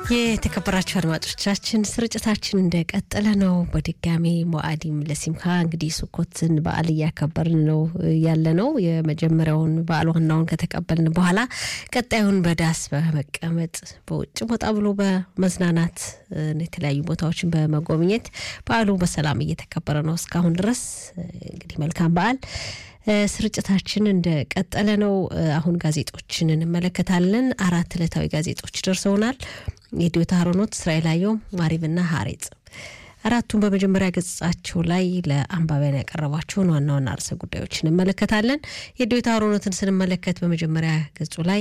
የተከበራችሁ አድማጮቻችን ስርጭታችን እንደቀጠለ ነው። በድጋሚ ሞአዲም ለሲምካ እንግዲህ ሱኮትን በዓል እያከበርን ነው ያለ ነው። የመጀመሪያውን በዓል ዋናውን ከተቀበልን በኋላ ቀጣዩን በዳስ በመቀመጥ በውጭ ወጣ ብሎ በመዝናናት የተለያዩ ቦታዎችን በመጎብኘት በዓሉ በሰላም እየተከበረ ነው እስካሁን ድረስ እንግዲህ መልካም በዓል። ስርጭታችን እንደቀጠለ ነው። አሁን ጋዜጦችን እንመለከታለን። አራት ዕለታዊ ጋዜጦች ደርሰውናል። የዲዮታ ሀሮኖት፣ እስራኤል አየው፣ ማሪብና ሀሬጽ አራቱን በመጀመሪያ ገጻቸው ላይ ለአንባቢያን ያቀረቧቸውን ዋና ዋና ርዕሰ ጉዳዮች እንመለከታለን። የዲዮታ ሀሮኖትን ስንመለከት በመጀመሪያ ገጹ ላይ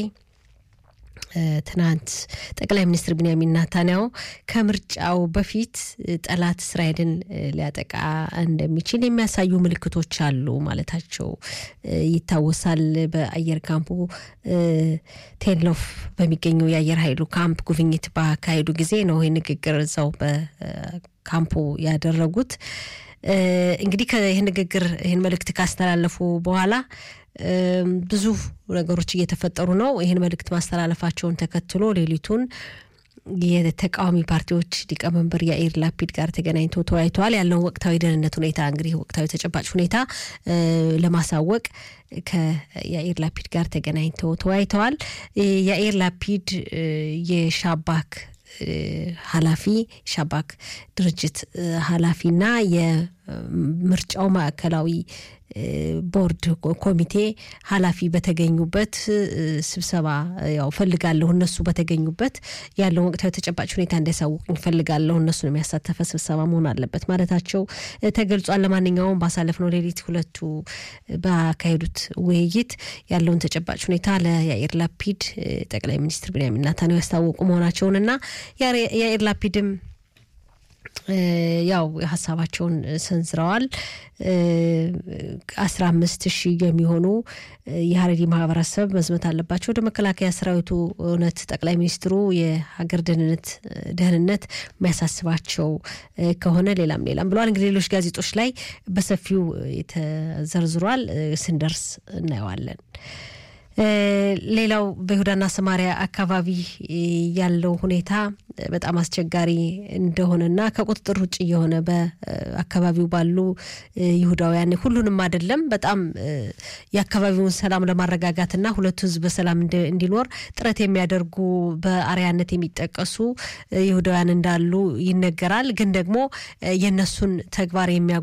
ትናንት ጠቅላይ ሚኒስትር ቢንያሚን ናታንያሁ ከምርጫው በፊት ጠላት እስራኤልን ሊያጠቃ እንደሚችል የሚያሳዩ ምልክቶች አሉ ማለታቸው ይታወሳል። በአየር ካምፑ ቴልኖፍ በሚገኘው የአየር ኃይሉ ካምፕ ጉብኝት ባካሄዱ ጊዜ ነው ይህ ንግግር እዛው በካምፑ ያደረጉት። እንግዲህ ይህ ንግግር ይህን መልእክት ካስተላለፉ በኋላ ብዙ ነገሮች እየተፈጠሩ ነው። ይህን መልእክት ማስተላለፋቸውን ተከትሎ ሌሊቱን የተቃዋሚ ፓርቲዎች ሊቀመንበር የአኢር ላፒድ ጋር ተገናኝተው ተወያይተዋል። ያለውን ወቅታዊ ደህንነት ሁኔታ እንግዲህ ወቅታዊ ተጨባጭ ሁኔታ ለማሳወቅ ከየአኢር ላፒድ ጋር ተገናኝተው ተወያይተዋል። የአኢር ላፒድ የሻባክ ኃላፊ ሻባክ ድርጅት ኃላፊና የምርጫው ማዕከላዊ ቦርድ ኮሚቴ ኃላፊ በተገኙበት ስብሰባ ያው ፈልጋለሁ እነሱ በተገኙበት ያለውን ወቅታዊ ተጨባጭ ሁኔታ እንዲያሳውቁኝ ፈልጋለሁ እነሱን የሚያሳተፈ ስብሰባ መሆን አለበት ማለታቸው ተገልጿል። ለማንኛውም ባሳለፍነው ሌሊት ሁለቱ ባካሄዱት ውይይት ያለውን ተጨባጭ ሁኔታ ለያኢር ላፒድ ጠቅላይ ሚኒስትር ቢንያሚን ኔታንያሁ ያስታወቁ መሆናቸውንና ያኢር ላፒድም ያው ሀሳባቸውን ሰንዝረዋል። አስራ አምስት ሺህ የሚሆኑ የሀረሪ ማህበረሰብ መዝመት አለባቸው ወደ መከላከያ ሰራዊቱ። እውነት ጠቅላይ ሚኒስትሩ የሀገር ደህንነት ደህንነት የሚያሳስባቸው ከሆነ ሌላም ሌላም ብለዋል። እንግዲህ ሌሎች ጋዜጦች ላይ በሰፊው ተዘርዝሯል። ስንደርስ እናየዋለን። ሌላው በይሁዳና ሰማሪያ አካባቢ ያለው ሁኔታ በጣም አስቸጋሪ እንደሆነና ከቁጥጥር ውጭ የሆነ በአካባቢው ባሉ ይሁዳውያን ሁሉንም አይደለም፣ በጣም የአካባቢውን ሰላም ለማረጋጋትና ሁለቱ ሕዝብ በሰላም እንዲኖር ጥረት የሚያደርጉ በአርያነት የሚጠቀሱ ይሁዳውያን እንዳሉ ይነገራል። ግን ደግሞ የነሱን ተግባር የሚያ